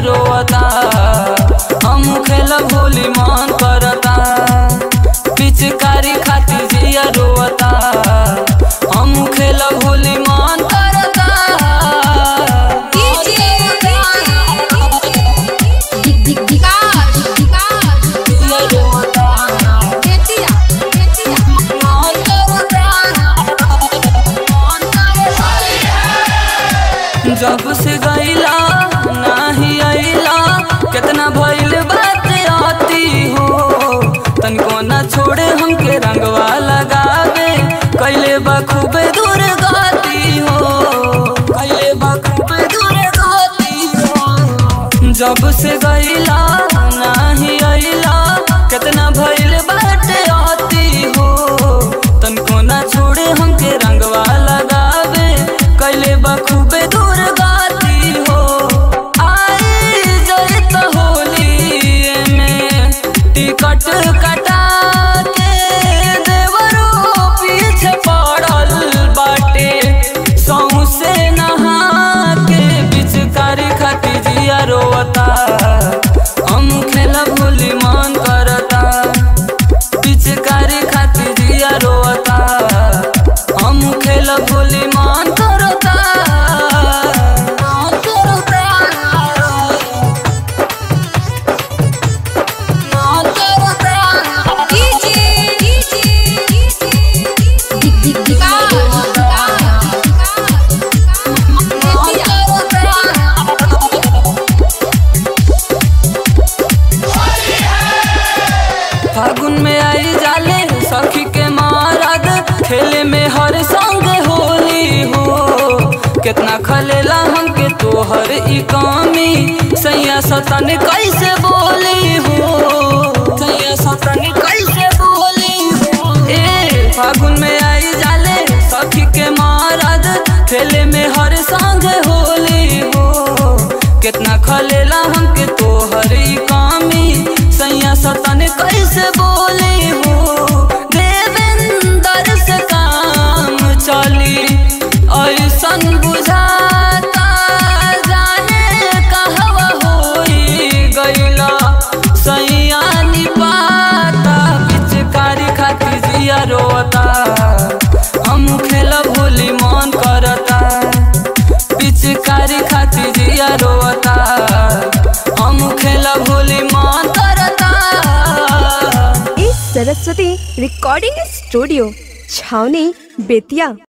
रोता हम खेल भोली मन करता पिचकारी खाती जिया रोता हम खेल भोली मन करता दिक दिक दिकार दिकार जिया रोता केतिया केतिया मन करता मन करता जब से गईला नाही आईला कितना भइल बात आती हो तनिको ना छोड़े हमके रंगवा लगावे कैले बखूबे दूर गाती हो कैले बखूबे दूर गाती हो जब से गईला नाही आईला कितना भइल बात आती हो तनिको ना छोड़े हमके रंगवा लगावे कैले बखूबे दूर गाती हो आई जैत होली में टिकट कटा के देवरो पीछे पड़ल बाटे सौसे नहा के पिचकारी खाती जिया रोता हम खेला भूली मन करता पिचकारी खाती जिया रोता हम खेल भूली मन करता मन करता मन करता दिक दिक दिकार दिकार केतिया फागुन में आई जाले सखी के मारद खेले में हर संग होली हो कितना खलेला हमके तोहर ई कमी सैया सतन कैसे बोली हो सैया सतन कैसे बोली हो ए फागुन में आई जाले सखी के मारद खेले में हर संग होली हो कितना खलेला हमके तोहर ई कमी सैया सतन कैसे बोली हो देवेंदर से काम चली ऐसन बुझाता जाने कहवा होई गईला सैया निपाता पिचकारी खाती जिया रोता हम खेल भोली मन करता पिचकारी खाती जिया रोता हम खेल भोली मन करता इस सरस्वती रिकॉर्डिंग स्टूडियो छावनी बेतिया